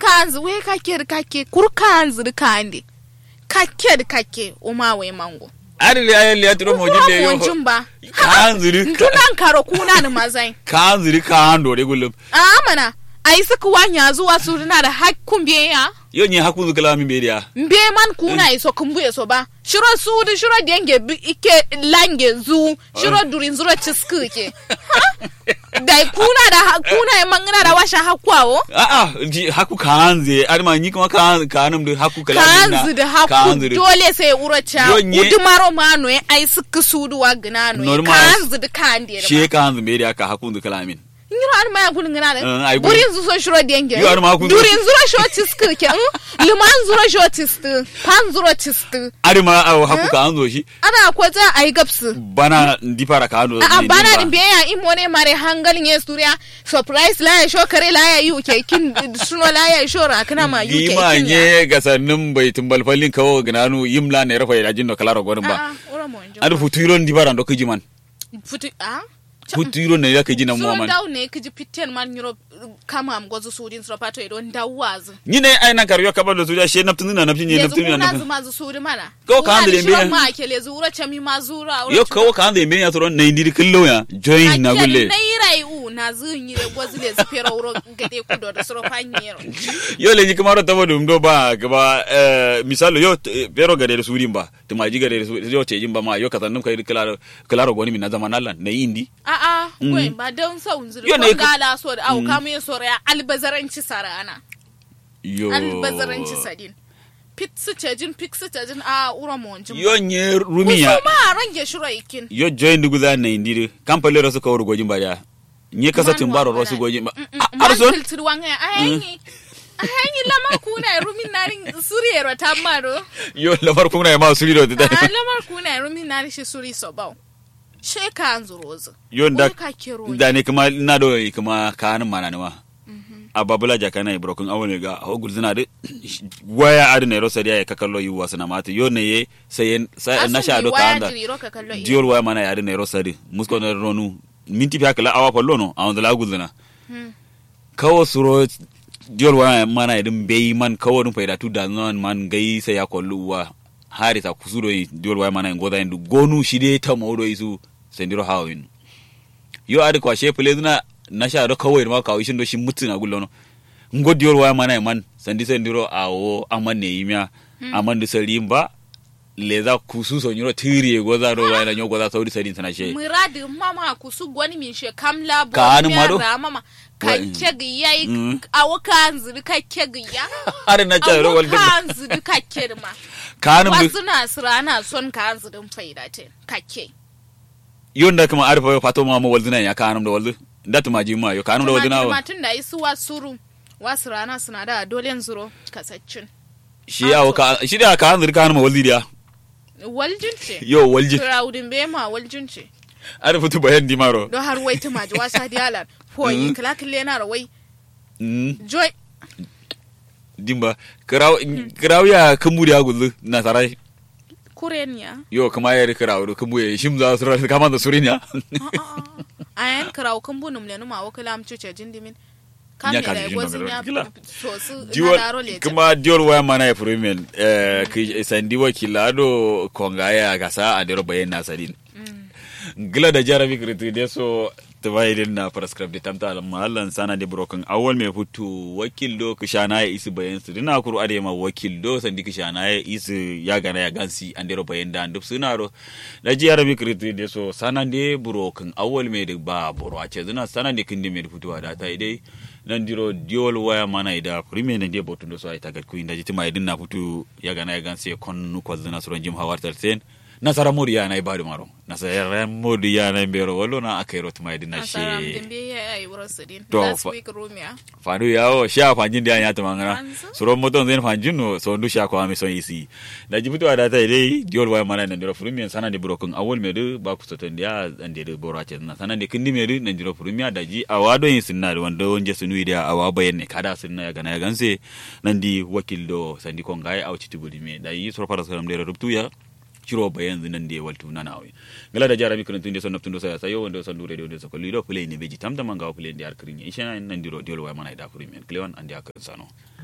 kanzu we kake kake kur kanzu kande kake kake uma we mango ari le ayen le aturo mo jinde yo monjin ba kan zuri tunan karo kuna da mazai kan zuri kan do de gulum a mana ai suka wanya zuwa su na da hakkun biya yo ni hakun zukala mi be dia mbe man kuna iso kumbuye so ba shiro sudu shiro denge bi- ike lange zu shiro durin zuro cisku ke dai kuna da ha- kuna ya mangana da washa hakwawo a a ji haku kan ze ari ma ni kuma kan kanum de haku kala kanzu da haku dole sai uracha Yo, nye- udumaro mano ya ai suka sudu wa gnano Normal. kanzu da kande she kan zu be dia ka hakun zukala min ngiro an maya gulun ngana Eh, ai da gulun. burin zu so shiro denge Yo, an ma kun- durin zuro sho cisku ke mm? liman zuro sho cisku pan zuro cisku ari ma a haku kan zo shi ana kwata ai gapsu bana ndi fara kan do a bana din biya in mone mare hangalin ya suriya surprise la ya sho kare la ya yi uke kin suno la ya sho ra kana ma yi uke Gima kin ya nye ga sannin bai tumbal fallin kawo gnanu yimla ne rafa ya jinno kala ro gonin ba a ura mo njo adu futuro ndi bara ndo kijiman futu a futuro ne ya kijina suro muaman daw ne kiji pitten man nyuro kama am gozo sudin suro pato ido ndawaz nyine ai nan karyo kabal da suja she naftin na naftin ne yanzu naftin na kuna naftin zuma zu sudi mana Ko ka handle Kuna da mbiya. shirin ma kele zura chami ma zura yo kawo ka ande me ya toro na indiri killo ya join na gulle na yirai u na zu nyire gozo le zu pero wuro gade kudo da suro panyero yo le ji kamaro tabo dum do ba gaba eh, misalo yo t- pero gade da surin ba to maji gade da surin yo te jin ba ma yo kazannum kai kilaro kilaro goni min na zaman Allah na indi A'a, goyin ba don sau zuri Yo, ko ne ka- gala so da au kamu ya sora ya albazaranci sarana. yo Albazaranci sadin. Pit su cejin, pik su cejin a ura monjin. yo nye rumiya Kusu ma range shiro ikin. yo join dugu za na indiri kampale ro suka wor gojin ba ya nye kasatin baro ro su gojin ba Man arson filtir wanga ya ayanyi. Ayanyi lama kuna ya rumin narin suriyero ta maro. yo lamar kuma ya ma suri do ta A lamar kuna ya rumin narin shi suri so bau. Sheka an zurozu. yo da Wai ka kero da ne kuma na do kuma kanin mana ne ma a babula jaka na brokun awon ga ho gulzina de waya adu ne rosa ya ka kallo yu wasana mata yo ne ye sai sai na sha do ka anda diol waya mana ya adu ne rosa de musko na ronu minti fi hakala awa pallo no awon da gulzina kawo suro diol waya mana idin bai man kawo dun faida tu da non man gai sai ya kollu wa hari ta kusuro yi diol waya mana ngoda indu gonu shide ta mawdo isu sendiro hawin yo adi kwa she pele na na sha do kawai ma kawo shin do shin mutu na gullo no ngo diol waya mana man sandi sendiro awo aman ne yimya aman du salimba leza kusu so nyiro tiri goza do waya na nyo goza saudi sadin sana she muradi mama kusu gwani min she kamla bo Ka anu mado? mera mama ka Wa- kegi yayi Mm. awo kanzu ka kegi ya har na cha ro awo wal dem kanzu ka kirma kanum du wasu na sira na son kanzu din faida te kake yonda kuma arfa fato ma mo waldina ya kanum da waldu datu ma ji ma yo kanum da waldina wa tun da isu wasuru wasu rana suna da dole zuro kasaccin shi ya ka shi da ka hanzir kanum waldi dia waljin ce yo walji Crowdin be ma waljin ce arfa tu bayan di maro don har wai tuma ji wasa diyalan foyi kala kille na rawai mm joy dimba kraw kraw ya kambu ya gullu na sarai kurenya yo kuma ya ri kraw do kambu ya shim za su ra kama da surinya ayan karaw kan bunum le numa wakala am cuce jindimin Ya kam ka ne jin gozin magana. ya Gila. so su na diwol daro le kuma diwol waya mana ya furumen eh ki sandi wakila do konga ya gasa a dero bayan na sadin gila da jarabi kritu de so tabaidin na prescribe de tamta al mahallan sana de broken awol me futu wakil do kishana ya isi bayan su dina kuru ade ma wakil do sandi kishana ya isi ya gana ya gansi an dero bayan da duk suna ro da jarabi kritu de so sana de broken awol me de ba boro a ce zina sana de kindi me futu da ta idai nan diro diol waya mana ida prime ne de botu do so ay tagat ku inda jitima idin na futu ya gana ya gansi kon ko zina so jim hawartal sen nasara modi yana ibadu maro nasara modi yana mbero wallo na akairo tuma idin na asaram she dimbe ya ai wuro sidin To, last fa- week rumia fanu yawo sha fanjin da ya tuma ngana Fanzu? suro moto zen fanjin no so ndu sha ko ame so isi da jibutu ada ta dai diol waya mana nan diro furumi sana de brokun awol me du ba ku soton dia ande de boro ace na sana de kindi me du nan diro furumi da ji awado yin sinna da wanda wonje sunu ida awa bayan ne kada sinna ya gana ya ganse nan di wakil do sandi kon gai au citibudi me da yi suro fara salam de rubtu ya ciro bayan zinan da ya waltu na nawe gala da jara mikron tunde son naptundo saya sayo wanda son dure de so ko lido play ne beji tamta manga play ndi ar krinya ishana nan diro diol waya mana ida furi men klewan andi akon sano